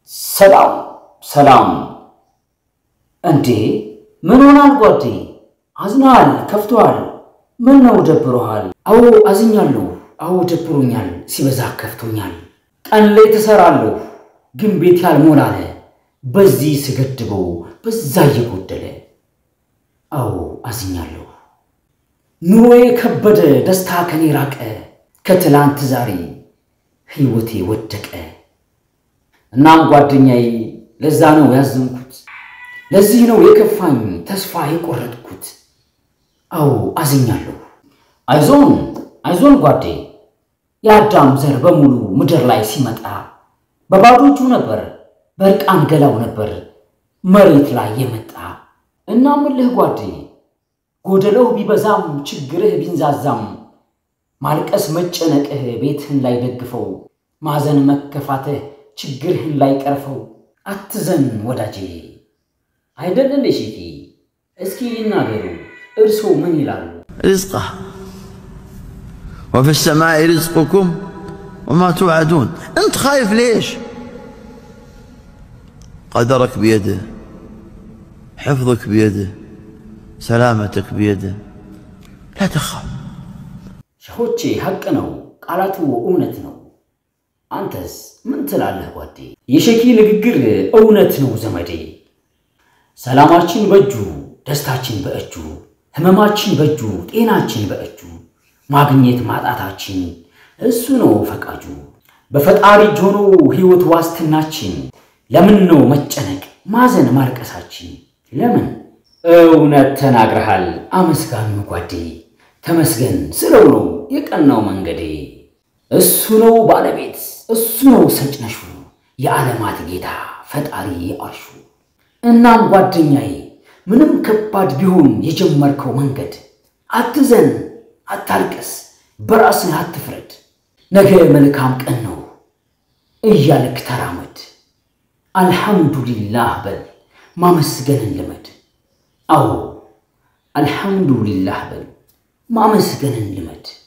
ሰላም ሰላም። እንዴ ምን ሆናል ጓዴ? አዝናሃል? ከፍቶሃል? ምን ነው ደብሮሃል? አዎ አዝኛለሁ። አዎ ደብሮኛል፣ ሲበዛ ከፍቶኛል። ቀን ላይ ትሰራለሁ፣ ግን ቤት ያልሞላለ በዚህ ስገድበው በዛ እየጎደለ። አዎ አዝኛለሁ። ኑሮዬ ከበደ፣ ደስታ ከኔ ራቀ። ከትላንት ዛሬ ሕይወቴ ወደቀ። እናም ጓደኛዬ ለዛ ነው ያዘንኩት፣ ለዚህ ነው የከፋኝ ተስፋ የቆረጥኩት። አዎ አዝኛለሁ። አይዞን አይዞን ጓዴ፣ የአዳም ዘር በሙሉ ምድር ላይ ሲመጣ በባዶ እጁ ነበር፣ በእርቃን ገላው ነበር መሬት ላይ የመጣ። እናምልህ ጓዴ፣ ጎደለው ቢበዛም ችግርህ ቢንዛዛም ማልቀስ መጨነቅህ ቤትህን ላይ ደግፈው፣ ማዘን መከፋትህ ችግርህን ላይ ቀርፈው። አትዘን ወዳጄ አይደል እንደ ሼፊ እስኪ ይናገሩ እርሶ ምን ይላሉ? رزقه وفي السماء رزقكم وما توعدون انت خايف ليش قدرك بيده حفظك بيده سلامتك بيده لا تخاف ሸሆቼ ሐቅ ነው፣ ቃላቱ እውነት ነው። አንተስ ምን ትላለህ ጓዴ? የሸኪ ንግግር እውነት ነው ዘመዴ። ሰላማችን በእጁ ደስታችን በእጁ ህመማችን በእጁ ጤናችን በእጁ ማግኘት ማጣታችን እሱ ነው ፈቃጁ። በፈጣሪ እጅ ሆኖ ሕይወት ዋስትናችን። ለምን ነው መጨነቅ ማዘን ማልቀሳችን? ለምን? እውነት ተናግረሃል አመስጋኙ ጓዴ። ተመስገን ስለው ነው የቀናው መንገዴ። እሱ ነው ባለቤት እሱ ነው ሰጭነሹ የዓለማት ጌታ ፈጣሪ የአርሹ። እናም ጓደኛዬ ምንም ከባድ ቢሆን የጀመርከው መንገድ አትዘን፣ አታልቅስ፣ በራስህ አትፍረድ። ነገ መልካም ቀን ነው እያልክ ተራመድ። አልሐምዱሊላህ በል ማመስገንን ልመድ። አዎ አልሐምዱሊላህ በል ማመስገንን ልመድ።